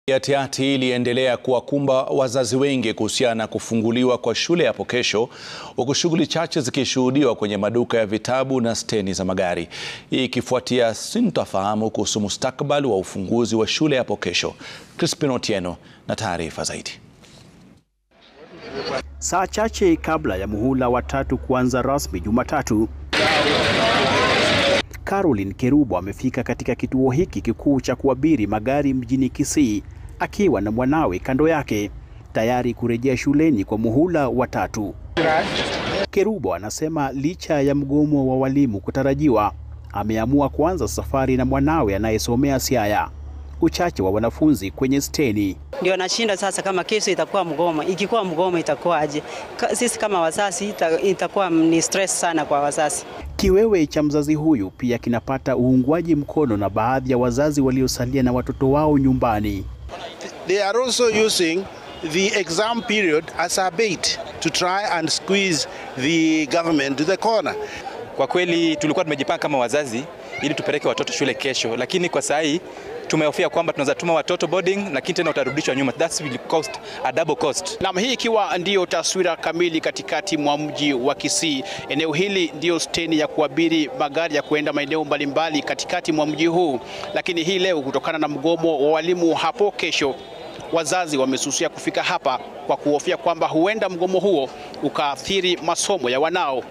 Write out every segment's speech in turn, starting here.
Hatihati iliendelea kuwakumba wazazi wengi kuhusiana na kufunguliwa kwa shule hapo kesho, huku shughuli chache zikishuhudiwa kwenye maduka ya vitabu na steni za magari. Hii ikifuatia sintofahamu kuhusu mustakabali wa ufunguzi wa shule hapo kesho. Crispin Otieno na taarifa zaidi. Saa chache kabla ya muhula wa tatu kuanza rasmi Jumatatu, Caroline Kerubo amefika katika kituo hiki kikuu cha kuabiri magari mjini Kisii akiwa na mwanawe kando yake tayari kurejea shuleni kwa muhula wa tatu. Kerubo anasema licha ya mgomo wa walimu kutarajiwa, ameamua kuanza safari na mwanawe anayesomea Siaya. Uchache wa wanafunzi kwenye steni ndio nashinda sasa, kama kesho itakuwa mgomo. Ikikuwa mgomo itakuwaje? Sisi kama wazazi ita, itakuwa ni stress sana kwa wazazi. Kiwewe cha mzazi huyu pia kinapata uungwaji mkono na baadhi ya wazazi waliosalia na watoto wao nyumbani. They are also using the exam period as a bait to try and squeeze the government to the corner. Kwa kweli tulikuwa tumejipanga kama wazazi ili tupeleke watoto shule kesho, lakini kwa saa hii tumehofia kwamba tunaweza tuma watoto boarding, lakini tena utarudishwa nyuma. That will cost a double cost. Nam, hii ikiwa ndiyo taswira kamili katikati mwa mji wa Kisii. Eneo hili ndiyo steni ya kuabiri magari ya kuenda maeneo mbalimbali katikati mwa mji huu, lakini hii leo kutokana na mgomo wa walimu hapo kesho, wazazi wamesusia kufika hapa kwa kuhofia kwamba huenda mgomo huo ukaathiri masomo ya wanao.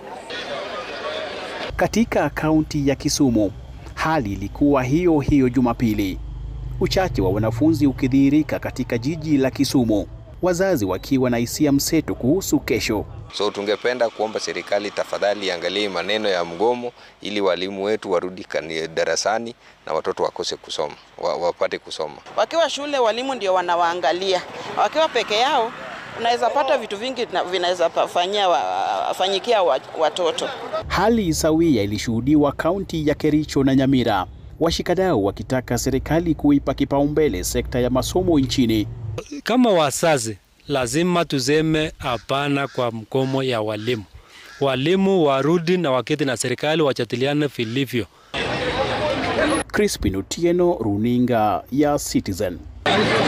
Katika kaunti ya Kisumu hali ilikuwa hiyo hiyo Jumapili, uchache wa wanafunzi ukidhihirika katika jiji la Kisumu, wazazi wakiwa na hisia mseto kuhusu kesho. So tungependa kuomba serikali tafadhali iangalie maneno ya mgomo ili walimu wetu warudi darasani na watoto wakose kusoma, wapate kusoma. Wakiwa shule walimu ndio wanawaangalia, wakiwa peke yao unaweza pata vitu vingi vinaweza fanyia fanyikia watoto. Hali sawia ilishuhudiwa kaunti ya Kericho na Nyamira, washikadau wakitaka serikali kuipa kipaumbele sekta ya masomo nchini. Kama wazazi, lazima tuseme hapana kwa mgomo ya walimu. Walimu warudi na waketi na serikali wajadiliane vilivyo. Crispin Otieno, runinga ya Citizen.